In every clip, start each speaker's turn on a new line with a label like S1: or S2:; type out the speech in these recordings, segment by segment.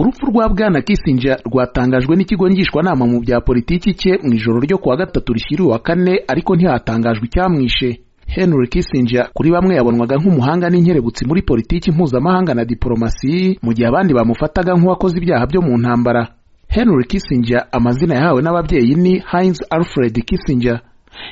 S1: rwa bwana Kissinger rwatangajwe n'ikigo ngishwanama mu bya politiki cye mu ijoro ryo kuwa gatatu rishyiriwe wa kane ariko ntihatangajwe icyamwishe Henry Kissinger kuri bamwe yabonwaga nk'umuhanga n'inkerebutsi muri politiki mpuzamahanga na diporomasi mu gihe abandi bamufataga nk'uwakoze ibyaha byo mu ntambara Henry Kissinger amazina yahawe n'ababyeyi ni Heinz Alfred Kissinger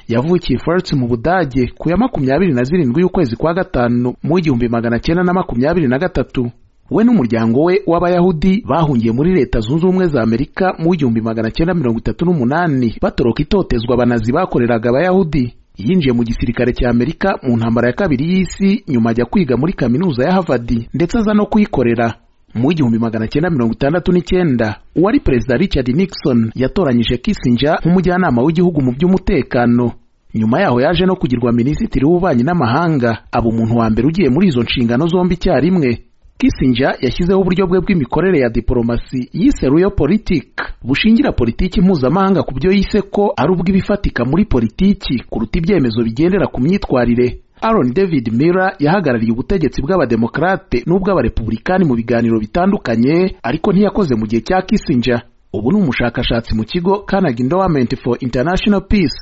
S1: yavukiye Furth mu Budage ku ya makumyabiri na zirindwi y'ukwezi kwa gatanu mu igihumbi magana cyenda na makumyabiri na gatatu we n'umuryango we w'abayahudi bahungiye muri leta zunze ubumwe za amerika mu igihumbi magana cyenda mirongo itatu n'umunani batoroka itotezwa abanazi bakoreraga abayahudi yinjiye mu gisirikare cya amerika mu ntambara ya kabiri y'isi nyuma ajya kwiga muri kaminuza ya havadi ndetse aza no kuyikorera mu igihumbi magana cyenda mirongo itandatu n'icyenda uwari perezida richard nixon yatoranyije kissinger nk'umujyanama w'igihugu mu by'umutekano nyuma yaho yaje no kugirwa minisitiri w'ububanyi n'amahanga aba umuntu wa mbere ugiye muri izo nshingano zombi icyarimwe Kissinger yashyizeho uburyo bwe bw'imikorere ya diporomasi yise Real Politics bushingira politiki mpuzamahanga ku byo yise ko ari ubw'ibifatika muri politiki kuruta ibyemezo bigendera ku myitwarire Aaron David Miller yahagarariye ubutegetsi bw'abademokarate n'ubw'abarepublikani mu biganiro bitandukanye ariko ntiyakoze mu gihe cya Kissinger ubu ni umushakashatsi mu kigo Carnegie Endowment for International Peace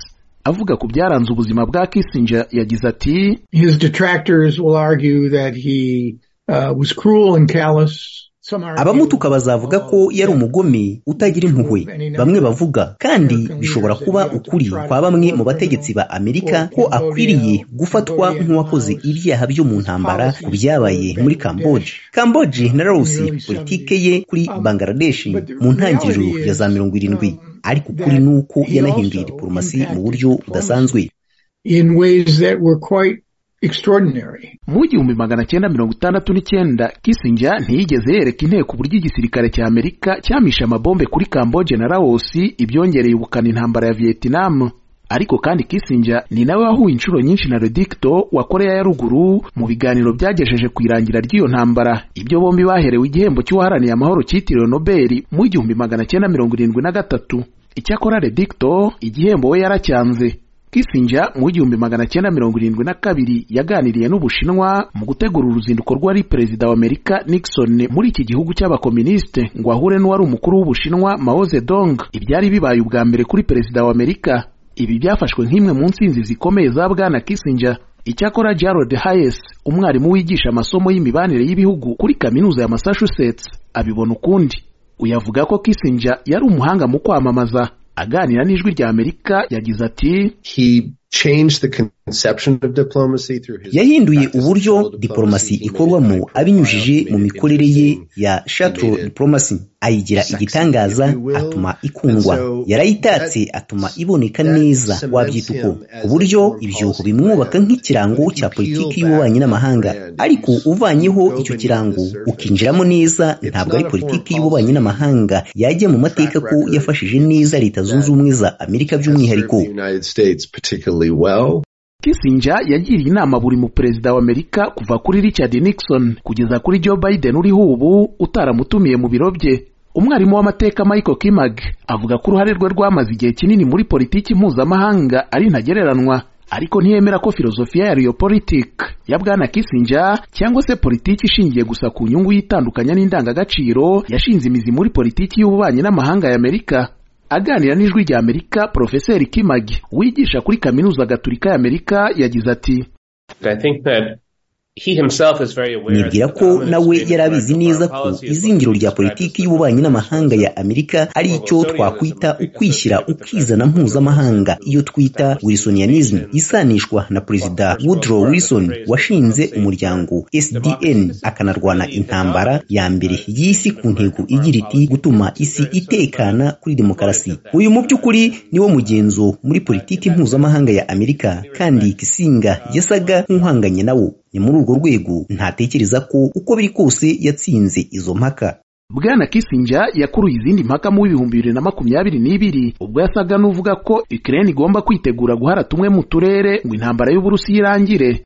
S1: avuga ku byaranze ubuzima bwa Kissinger yagize ati
S2: His detractors will argue that he
S3: abamutuka bazavuga ko yari umugome utagira impuhwe bamwe bavuga kandi bishobora kuba ukuri kwa bamwe mu bategetsi ba amerika ko akwiriye gufatwa nk'uwakoze ibyaha byo mu ntambara ku byabaye muri kamboje kamboje na rawusi politike ye kuri bangaradeshi mu ntangiriro ya za mirongo irindwi ariko ukuri ni uko yanahinduye diporomasi mu buryo budasanzwe
S1: mu igihumbi magana cyenda mirongo itandatu n'icyenda Kissinger ntiyigeze yereka inteko uburyo igisirikare cya amerika cyamishe amabombe kuri kamboje na lawosi ibyongereye ubukana intambara ya vietnam ariko kandi Kissinger ni nawe wahuye inshuro nyinshi na redicto wa korea ya ruguru mu biganiro byagejeje ku irangira ry'iyo ntambara ibyo bombi baherewe igihembo cy'uwaharaniye amahoro cyitiriwe nobeli mu igihumbi magana cyenda mirongo irindwi na gatatu icyakora redicto igihembo we yaracyanze Kissinger mu igihumbi magana cyenda mirongo irindwi na kabiri yaganiriye n'Ubushinwa mu gutegura uruzinduko rwari perezida wa Amerika Nixon muri iki gihugu cy'abakoministe ngo ahure n'uwari umukuru w'Ubushinwa Mao Zedong ibyari bibaye ubwa mbere kuri perezida wa Amerika ibi byafashwe nk'imwe mu nsinzi zikomeye za bwana Kissinger icyakora Gerald Hayes umwarimu wigisha amasomo y'imibanire y'ibihugu kuri kaminuza ya Massachusetts abibona ukundi uyavuga ko Kissinger yari umuhanga mu kwamamaza aganira n'ijwi rya amerika yagize ati
S3: yahinduye uburyo diporomasi ikorwamo abinyujije mu mikorere ye ya shatro diporomasi ayigira igitangaza atuma ikundwa yarayitatse atuma iboneka neza wabyita uko ku buryo ibyo bimwubaka nk'ikirango cya politiki y'ububanyi n'amahanga ariko uvanyeho icyo kirango ukinjiramo neza ntabwo ari politiki y'ububanyi n'amahanga yajya mu mateka ko yafashije neza leta zunze ubumwe za amerika by'umwihariko
S1: Kissinger yagiriye inama buri mu perezida wa Amerika kuva kuri Richard Nixon kugeza kuri Joe Biden uriho ubu utaramutumiye mu biro bye umwarimu w'amateka Michael Kimag avuga ko uruhare rwe rwamaze igihe kinini muri politiki mpuzamahanga ari ntagereranywa ariko ntiyemera ko filozofiya ya Realpolitik ya bwana Kissinger cyangwa se politiki ishingiye gusa ku nyungu y'itandukanya n'indangagaciro yashinze imizi muri politiki y'ububanyi n'amahanga ya Amerika aganira n'ijwi rya Amerika Profeseri Kimagi wigisha kuri kaminuza gatulika ya Amerika yagize ati
S3: nibwira ko nawe yari abizi neza ko izingiro rya politiki y'ububanyi n'amahanga ya amerika ari icyo twakwita ukwishyira ukizana mpuzamahanga iyo twita wilsonianism isanishwa na perezida woodrow wilson washinze umuryango sdn akanarwana intambara ya mbere y'isi ku ntego igira iti gutuma isi itekana kuri demokarasi uyu mu by'ukuri niwo mugenzo muri politiki mpuzamahanga ya amerika kandi kisinga yasaga nk'uhanganye nawo ni muri urwo rwego ntatekereza ko uko biri kose yatsinze izo mpaka
S1: bwana Kissinger yakuruye izindi mpaka mu bihumbi bibiri na makumyabiri n'ibiri ubwo yasaga n'uvuga ko Ukraine igomba kwitegura guhara tumwe mu turere ngo intambara y'uburusi irangire